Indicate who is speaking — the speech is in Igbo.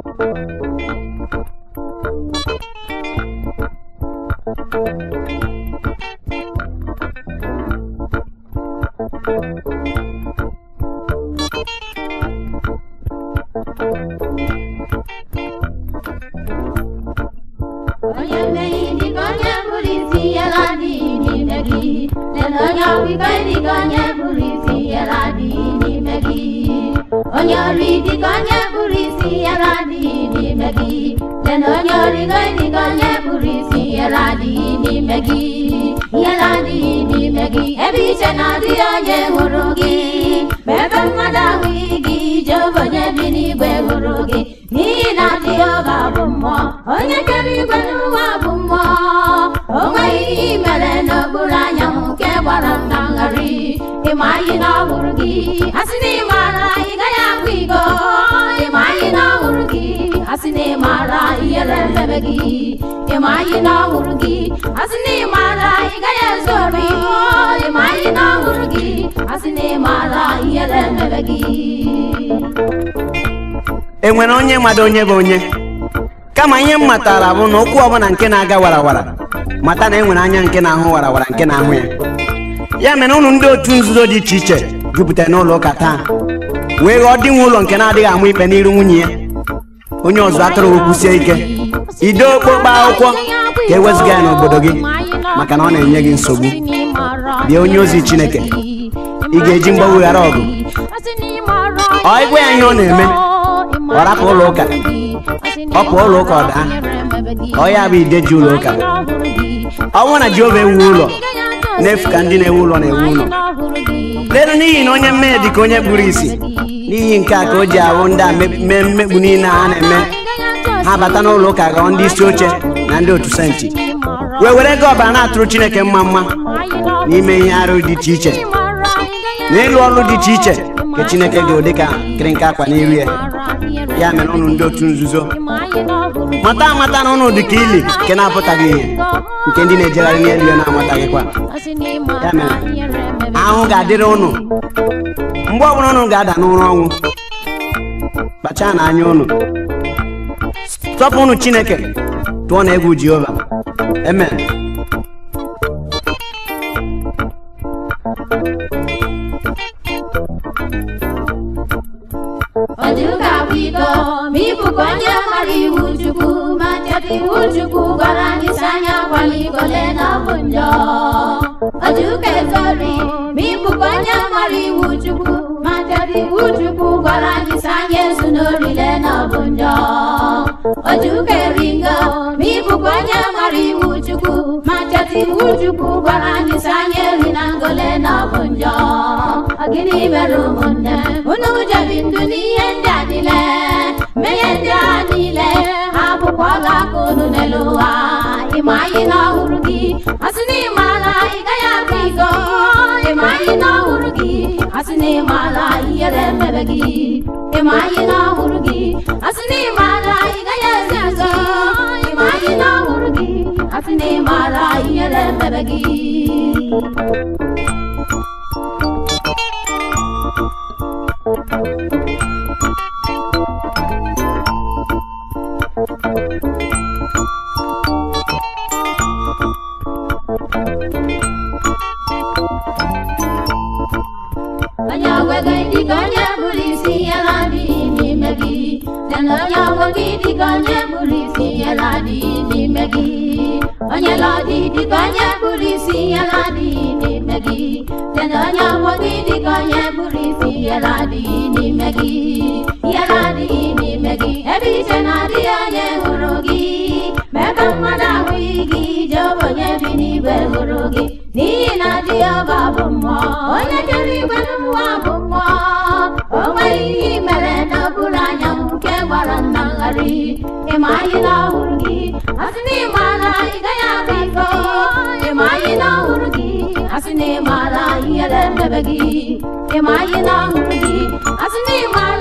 Speaker 1: onye mmehie dịka onye bụrụ isi yara adịghị n'ime gị lela onye ọbịbịa dịka onye bụrụ isi yara adịghị n'ime gị onye ori dịka onye bụrụ isi yara adịghị n'ime gị lela onye origo dịka onye bụrụ isi yara adịghị n'ime gị yara adịghị n'ime gị ebe iche na-adịghị onye hụrụ gị ma ebe mmadụ ahụghị gị jehova onye bi n'igwe hụrụ gị n'ihi na jehova bụ mmụọ onye kere igwe n'ụwa bụ mmụọ o nweghị ihe i mere n'okpuru anyanwụ nke gbara m na ngharị ịma anyị na ọhụrụ gị asị na ịmara ị gaghị akwa iko ịma anyị na ọhụrụ gị asị na ịmara ihere mmebe gị ịma anyị na ọhụrụ gị asị na ịmara ị gaghị ezu ori ịma anyị na ọhụrụ gị asị na ịmara ihere mmebe gị
Speaker 2: e nwere onye mmadụ onye bụ onye kama ihe m matara bụ na okwu ọbụla nke na-aga warawara mata na e nwere anya nke na-ahụ warawara nke na-ahụ ya ya mere ụnụ ndị otu nzuzo dị iche iche jupụtara n'ụlọ ụka taa wee ghọọ dị nwe ụlọ nke na-adịghị amụ ikpe n'iru nwunye ya onye ọzọ atụrụ okwusie ike ide okpokpo akwụkwọ ka e wezụga ya n'obodo gị maka na ọ na-enye gị nsogbu bịa onye ozi chineke ị ga-eji mgbanwe ghara ọgụ ọ ịgwa ya ihe ọ na-eme ọ rapụ ụlọ ụka ọ pụọ ụlọ ụka ọ daa ọ ya bụ ideji ụlọ ụka ọ bụrụ na jehova ewu ụlọ n'efu ka ndị na-ewu ụlọ na-ewu ụlọ lelu n'ihi na onye mmehie dị ka onye kpuru isi n'ihi nke a ka o ji ahụ ndị a mee mmegbu niile a na-eme ha bata n'ụlọ ụka ghọọ ndị isi oche na ndị otu senti wee were ego ọbara na-atụrụ chineke mma mma n'ime ihe arụ dị iche iche na ịlụ ọrụ dị iche iche ka chineke ga-ụdị ka nkịrịnka akwa n'iru ya ya mere ụnụ ndị otu nzuzo mata amata na ụnụ dị ka ili nke na-apụtaghị ihe nke ndị na-ejegharị n'elu ya na-amataghịkwa ya mere ahụ ga-adịrị ụnụ mgbe ọbụla ụnụ ga-ada n'ụra ọnwụ kpachaa na anya ụnụ tọpụ ụnụ chineke tụọ na egwu jehova amen
Speaker 1: Ojuka bụ iko ma ịbụkwa onye mara iwu Chukwu ma cheta iwu Chukwu gwara anyị si anya akwala igole na ọ bụ njọ Ojuka ezori ma ịbụkwa onye mara iwu Chukwu ma cheta iwu Chukwu gwara anyị si anya ezu n'orile na ọ bụ njọ Ojuka eringo ma ịbụkwa onye mara iwu Chukwu ma cheta iwu Chukwu gwara anyị si anya eri na ngole na ọ bụ njọ Ọ gịnị mere ụmụnne unu jebi ndụ n'ihe ndị a niile mmehie ndị a niile ha bụkwa ọla aka unu n'elu ụwa ịma anyị na ọhụrụ gị asị na ịmaala ị gaghị abụ iko ịma anyị na ọhụrụ gị asị na ịmaala ihere mmebe gị ịma anyị na ọhụrụ gị asị na ịmaala ị gaghị ezi ọzọ ịma anyị na ọhụrụ gị asị na ịmaala ihere mmebe gị onye ọgwe gị dịka onye bụrụ isi ihe na-adịghị n'ime gị lena onye ọgwe gị dịka onye bụrụ isi ihe na-adịghị n'ime gị onye lọdị dịka onye bụrụ isi ihe na-adịghị n'ime gị lena onye ọgwe gị dịka onye bụrụ isi ihe na-adịghị n'ime gị ihe na-adịghị n'ime gị ebe iche na-adịghị onye hụrụ gị ma ebe mmadụ ahụghị gị jehova onye bi n'igwe hụrụ gị n'ihi na jehova bụ mmụọ onye kere igwe n'ụwa bụ mmụọ o nweghị ihe i mere n'okpuru anyanwụ nke gbara nna ngharị ịma anyị na ọhụrụ gị asị na ịmara ị gaghị abụ iko ịma anyị na ọhụrụ gị asị na ịmara ihere mmebe gị ịma anyị na ọhụrụ gị asị na ịmara